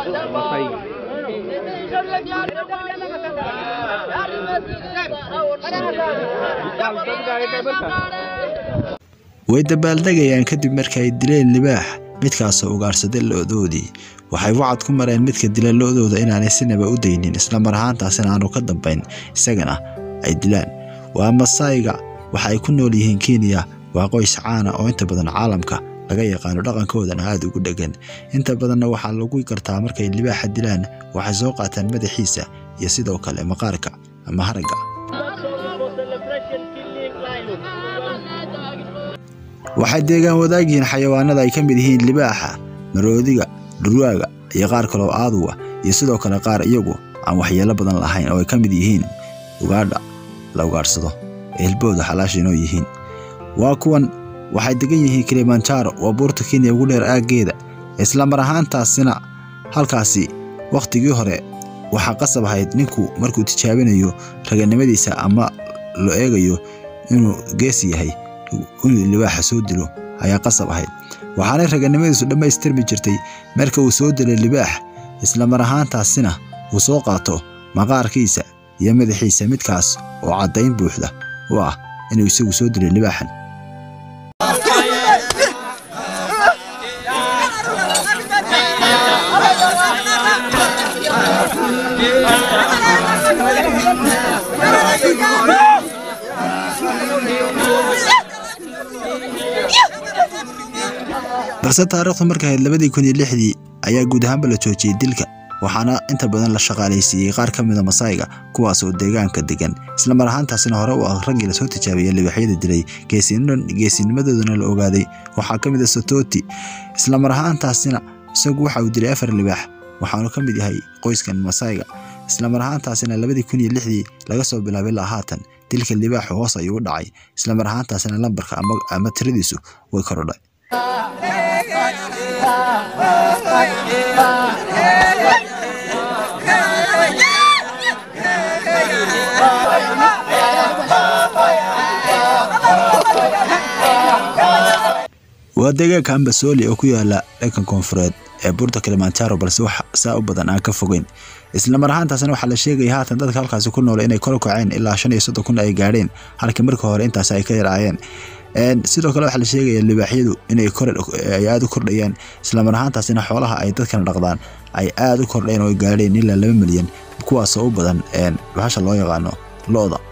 way dabaaldegayaan kadib marka ay dileen libaax midkaasoo ugaarsaday lo-doodii waxay wacad ku mareen midka dila lo-dooda inaanay sinaba u daynin isla mar ahaantaasina aanu ka dambayn isagana ay dilaan waa masayga waxa ay ku nool yihiin kenya waa qoys caana oo inta badan caalamka laga yaqaano dhaqankoodana aada ugu dhegan inta badanna waxaa lagu gartaa markay libaaxa dilaan waxay soo qaataan madaxiisa iyo sidoo kale maqaarka ama haragga waxay deegaan wadaagyihiin xayawaanada ay ka mid yihiin libaaxa maroodiga dhurwaaga iyo qaar kaloo aaduga iyo sidoo kale qaar iyagu aan waxyeelo badan lahayn oo ay ka mid yihiin ugaadha la ugaadhsado ee hilbooda xalaasha inoo yihiin waa kuwan waxay degan yihiin kilimanjaro waa buurta kenya ugu dheer aaggeeda isla mar ahaantaasina halkaasi wakhtigii hore waxaa qasab ahayd ninku markuu tijaabinayo raganimadiisa ama lo eegayo inuu geesi yahay inuu libaaxa soo dilo ayaa qasab ahayd waxaanay raganimadiisu dhammaystirmi jirtay marka uu soo dilay libaax isla mar ahaantaasina uu soo qaato maqaarkiisa iyo madaxiisa midkaas oo caddayn buuxda u ah inuu isagu soo dilay libaaxan balse taariikhdu markay ahayd labadii kun iyo lixdii ayaa guud ahaanba la joojiyey dilka waxaana inta badan la shaqaalaysiiyey qaar ka mida masayga kuwaas oo deegaanka degan isla mar ahaantaasina hore u ah raggii lasoo tijaabiyey libaaxyada dilay geesinimadoodana la ogaaday waxaa ka mid a satoti isla mar ahaantaasina isagu waxa uu dilay afar libaax waxaanu ka mid yahay qoyskan masayga isla mar ahaantaasina labadii kun iyo lixdii laga soo bilaabay ilaa haatan dilka libaaxu hoos ayuu u dhacay isla mar ahaantaasina lambarka ama tiradiisu way korodhay waa deegaanka ambasoli oo ku yaala dhankan koonfureed ee buurta kilimanjaro balse wax saa u badan aan ka fogeyn isla mar ahaantaasna waxaa la sheegaya haatan dadka halkaasi ku nool inay kor kaceen ilaa shan iyo soddon kun ay gaadheen halkii marka hore intaas ay ka yaraayeen sidoo kale waxaa la sheegaya libaaxyadu inay ay aada u kordhayaan isla mar ahaantaasina xoolaha ay dadkana dhaqdaan ay aada u kordheen oo gaadheen ilaa laba milyan kuwaasoo u badan bahasha loo yaqaano lo-da